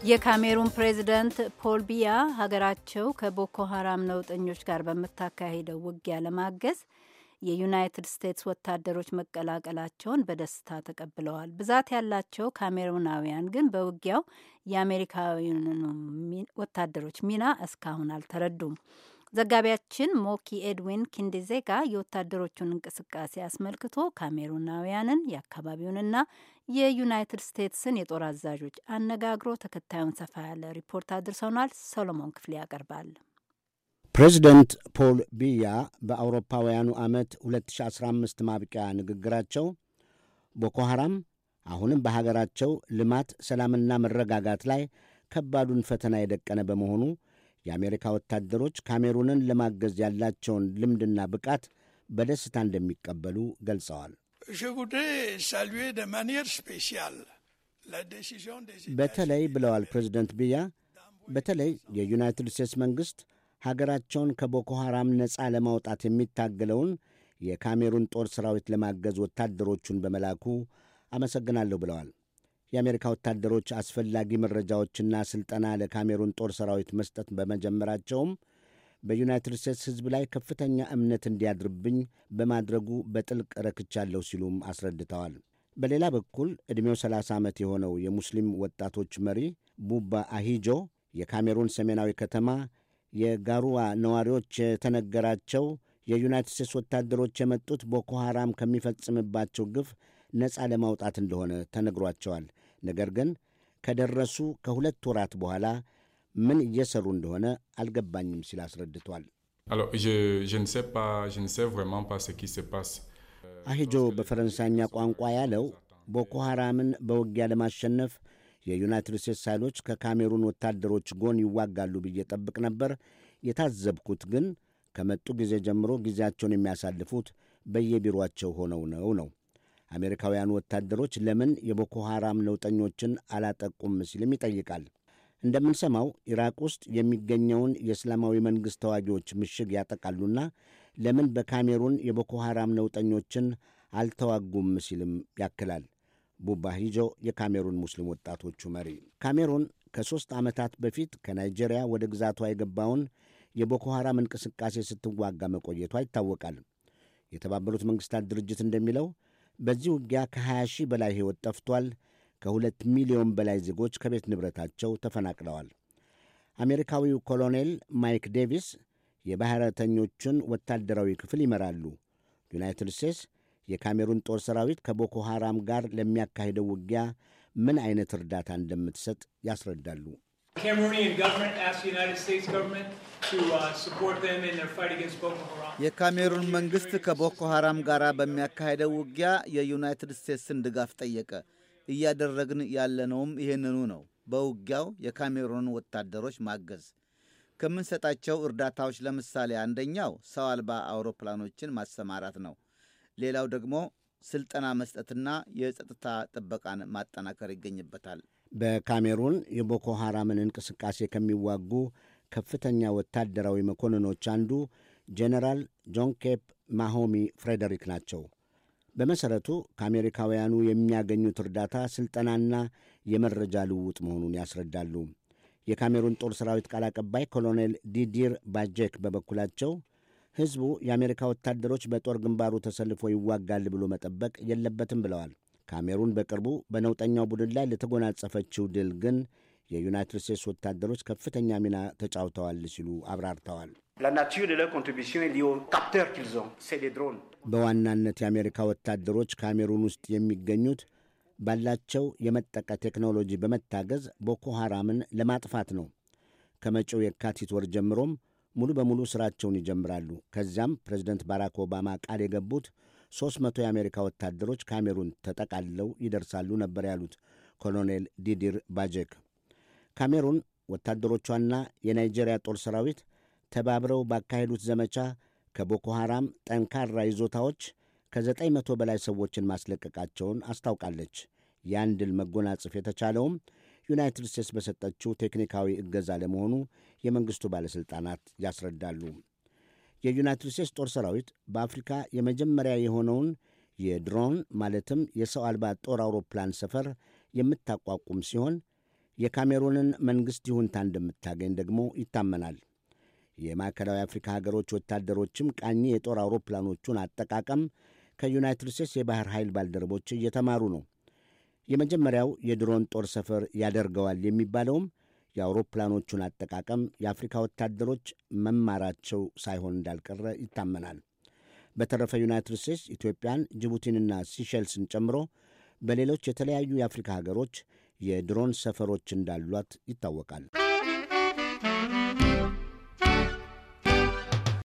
የካሜሩን ፕሬዚደንት ፖል ቢያ ሀገራቸው ከቦኮ ሀራም ነውጠኞች ጋር በምታካሂደው ውጊያ ለማገዝ የዩናይትድ ስቴትስ ወታደሮች መቀላቀላቸውን በደስታ ተቀብለዋል። ብዛት ያላቸው ካሜሩናውያን ግን በውጊያው የአሜሪካውያን ወታደሮች ሚና እስካሁን አልተረዱም። ዘጋቢያችን ሞኪ ኤድዊን ኪንዲዜጋ የወታደሮቹን እንቅስቃሴ አስመልክቶ ካሜሩናውያንን የአካባቢውንና የዩናይትድ ስቴትስን የጦር አዛዦች አነጋግሮ ተከታዩን ሰፋ ያለ ሪፖርት አድርሰውናል። ሰሎሞን ክፍሌ ያቀርባል። ፕሬዚደንት ፖል ቢያ በአውሮፓውያኑ ዓመት 2015 ማብቂያ ንግግራቸው ቦኮ ሐራም አሁንም በሀገራቸው ልማት፣ ሰላምና መረጋጋት ላይ ከባዱን ፈተና የደቀነ በመሆኑ የአሜሪካ ወታደሮች ካሜሩንን ለማገዝ ያላቸውን ልምድና ብቃት በደስታ እንደሚቀበሉ ገልጸዋል። በተለይ ብለዋል ፕሬዚደንት ቢያ፣ በተለይ የዩናይትድ ስቴትስ መንግሥት ሀገራቸውን ከቦኮ ሐራም ነፃ ለማውጣት የሚታገለውን የካሜሩን ጦር ሠራዊት ለማገዝ ወታደሮቹን በመላኩ አመሰግናለሁ ብለዋል። የአሜሪካ ወታደሮች አስፈላጊ መረጃዎችና ሥልጠና ለካሜሩን ጦር ሠራዊት መስጠት በመጀመራቸውም በዩናይትድ ስቴትስ ሕዝብ ላይ ከፍተኛ እምነት እንዲያድርብኝ በማድረጉ በጥልቅ ረክቻለሁ ሲሉም አስረድተዋል። በሌላ በኩል ዕድሜው 30 ዓመት የሆነው የሙስሊም ወጣቶች መሪ ቡባ አሂጆ የካሜሩን ሰሜናዊ ከተማ የጋሩዋ ነዋሪዎች የተነገራቸው የዩናይትድ ስቴትስ ወታደሮች የመጡት ቦኮ ሐራም ከሚፈጽምባቸው ግፍ ነፃ ለማውጣት እንደሆነ ተነግሯቸዋል። ነገር ግን ከደረሱ ከሁለት ወራት በኋላ ምን እየሰሩ እንደሆነ አልገባኝም ሲል አስረድቷል። አሂጆ በፈረንሳይኛ ቋንቋ ያለው ቦኮ ሐራምን በውጊያ ለማሸነፍ የዩናይትድ ስቴትስ ኃይሎች ከካሜሩን ወታደሮች ጎን ይዋጋሉ ብዬ ጠብቅ ነበር። የታዘብኩት ግን ከመጡ ጊዜ ጀምሮ ጊዜያቸውን የሚያሳልፉት በየቢሮአቸው ሆነው ነው ነው አሜሪካውያኑ ወታደሮች ለምን የቦኮ ሐራም ነውጠኞችን አላጠቁም ሲልም ይጠይቃል። እንደምንሰማው ኢራቅ ውስጥ የሚገኘውን የእስላማዊ መንግሥት ተዋጊዎች ምሽግ ያጠቃሉና ለምን በካሜሩን የቦኮ ሐራም ነውጠኞችን አልተዋጉም ሲልም ያክላል። ቡባ ሂጆ የካሜሩን ሙስሊም ወጣቶቹ መሪ። ካሜሩን ከሦስት ዓመታት በፊት ከናይጄሪያ ወደ ግዛቷ የገባውን የቦኮ ሐራም እንቅስቃሴ ስትዋጋ መቆየቷ ይታወቃል። የተባበሩት መንግሥታት ድርጅት እንደሚለው በዚህ ውጊያ ከ20 ሺህ በላይ ሕይወት ጠፍቷል። ከሁለት ሚሊዮን በላይ ዜጎች ከቤት ንብረታቸው ተፈናቅለዋል። አሜሪካዊው ኮሎኔል ማይክ ዴቪስ የባሕረተኞቹን ወታደራዊ ክፍል ይመራሉ። ዩናይትድ ስቴትስ የካሜሩን ጦር ሰራዊት ከቦኮ ሐራም ጋር ለሚያካሂደው ውጊያ ምን አይነት እርዳታ እንደምትሰጥ ያስረዳሉ። የካሜሩን መንግሥት ከቦኮ ሐራም ጋር በሚያካሄደው ውጊያ የዩናይትድ ስቴትስን ድጋፍ ጠየቀ። እያደረግን ያለነውም ይህንኑ ነው። በውጊያው የካሜሩንን ወታደሮች ማገዝ ከምንሰጣቸው እርዳታዎች ለምሳሌ አንደኛው ሰው አልባ አውሮፕላኖችን ማሰማራት ነው። ሌላው ደግሞ ስልጠና መስጠትና የጸጥታ ጥበቃን ማጠናከር ይገኝበታል። በካሜሩን የቦኮ ሐራምን እንቅስቃሴ ከሚዋጉ ከፍተኛ ወታደራዊ መኮንኖች አንዱ ጄኔራል ጆን ኬፕ ማሆሚ ፍሬደሪክ ናቸው። በመሠረቱ ከአሜሪካውያኑ የሚያገኙት እርዳታ ሥልጠናና የመረጃ ልውውጥ መሆኑን ያስረዳሉ። የካሜሩን ጦር ሠራዊት ቃል አቀባይ ኮሎኔል ዲዲር ባጀክ በበኩላቸው ሕዝቡ የአሜሪካ ወታደሮች በጦር ግንባሩ ተሰልፎ ይዋጋል ብሎ መጠበቅ የለበትም ብለዋል። ካሜሩን በቅርቡ በነውጠኛው ቡድን ላይ ለተጎናጸፈችው ድል ግን የዩናይትድ ስቴትስ ወታደሮች ከፍተኛ ሚና ተጫውተዋል ሲሉ አብራርተዋል። በዋናነት የአሜሪካ ወታደሮች ካሜሩን ውስጥ የሚገኙት ባላቸው የመጠቀ ቴክኖሎጂ በመታገዝ ቦኮ ሐራምን ለማጥፋት ነው። ከመጪው የካቲት ወር ጀምሮም ሙሉ በሙሉ ሥራቸውን ይጀምራሉ። ከዚያም ፕሬዚደንት ባራክ ኦባማ ቃል የገቡት ሦስት መቶ የአሜሪካ ወታደሮች ካሜሩን ተጠቃልለው ይደርሳሉ ነበር ያሉት ኮሎኔል ዲዲር ባጀክ። ካሜሩን ወታደሮቿና የናይጄሪያ ጦር ሰራዊት ተባብረው ባካሄዱት ዘመቻ ከቦኮ ሐራም ጠንካራ ይዞታዎች ከዘጠኝ መቶ በላይ ሰዎችን ማስለቀቃቸውን አስታውቃለች። ያን ድል መጎናጸፍ የተቻለውም ዩናይትድ ስቴትስ በሰጠችው ቴክኒካዊ እገዛ ለመሆኑ የመንግሥቱ ባለሥልጣናት ያስረዳሉ። የዩናይትድ ስቴትስ ጦር ሰራዊት በአፍሪካ የመጀመሪያ የሆነውን የድሮን ማለትም የሰው አልባ ጦር አውሮፕላን ሰፈር የምታቋቁም ሲሆን የካሜሩንን መንግሥት ይሁንታ እንደምታገኝ ደግሞ ይታመናል። የማዕከላዊ አፍሪካ ሀገሮች ወታደሮችም ቃኝ የጦር አውሮፕላኖቹን አጠቃቀም ከዩናይትድ ስቴትስ የባሕር ኃይል ባልደረቦች እየተማሩ ነው። የመጀመሪያው የድሮን ጦር ሰፈር ያደርገዋል የሚባለውም የአውሮፕላኖቹን አጠቃቀም የአፍሪካ ወታደሮች መማራቸው ሳይሆን እንዳልቀረ ይታመናል። በተረፈ ዩናይትድ ስቴትስ ኢትዮጵያን፣ ጅቡቲንና ሲሸልስን ጨምሮ በሌሎች የተለያዩ የአፍሪካ ሀገሮች የድሮን ሰፈሮች እንዳሏት ይታወቃል።